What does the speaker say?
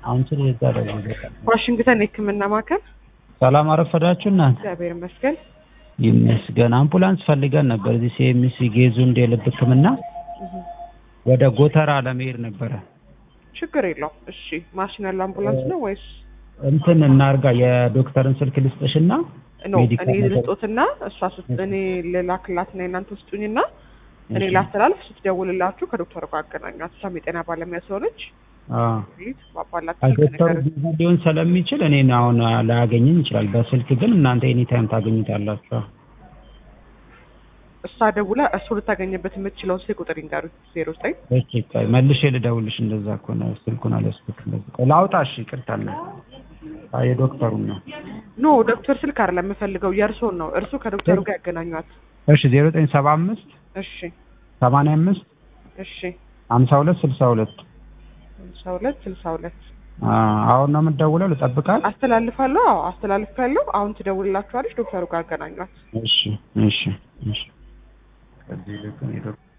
አንቺን የዛ ደውዬ ዋሽንግተን የህክምና ማዕከል ሰላም አረፈዳችሁ እናንተ? እግዚአብሔር ይመስገን። ይመስገን። አምቡላንስ ፈልገን ነበር እዚህ ሲኤምሲ ጌዙ እንደ የልብ ህክምና እህ፣ ወደ ጎተራ ለመሄድ ነበረ። ችግር የለውም። እሺ ማሽን ያለው አምቡላንስ ነው ወይስ እንትን እናርጋ የዶክተርን ስልክ ልስጥሽና ኖ? ሜዲካል እኔ ነገር- ልስጦትና እሷ ስት እኔ ልላክላትና የእናንተ ስጡኝና እኔ እሺ። ላስተላልፍ፣ ስትደውልላችሁ ከዶክተሩ ጋር አገናኟት። እሷም የጤና ባለሙያ ስለሆነች አዎ ሊት ባባላት ዶክተሩ ቢዚ ሊሆን ስለሚችል እኔን አሁን ላያገኘኝ ይችላል። በስልክ ግን እናንተ ኤኒታይም ታገኙታላችሁ። እሷ ደውላ እሱ ልታገኝበት የምትችለውን ስልክ ቁጥር ይንገሩኝ። ዜሮ ዘጠኝ እሺ ቆይ መልሼ ልደውልሽ። እንደዛ ከሆነ ስልኩን አልያዝኩት። እንደዚህ ቆይ ላውጣ። እሺ ይቅርታ አለ የዶክተሩን ነው። ኖ ዶክተር ስልክ አይደለም የምፈልገው የእርሶን ነው። እርሱ ከዶክተሩ ጋር ያገናኟት። እሺ ዜሮ ዘጠኝ ሰባ አምስት እሺ ሰማንያ አምስት እሺ ሀምሳ ሁለት ስልሳ ሁለት ስልሳ ሁለት ስልሳ ሁለት አሁን ነው የምትደውለው? ልጠብቃት? አስተላልፋለሁ። አዎ አስተላልፋለሁ። አሁን ትደውልላችኋለች። ዶክተሩ ጋር አገናኟት። እሺ እሺ እሺ ከዚህ ልክ እኔ ዶክተር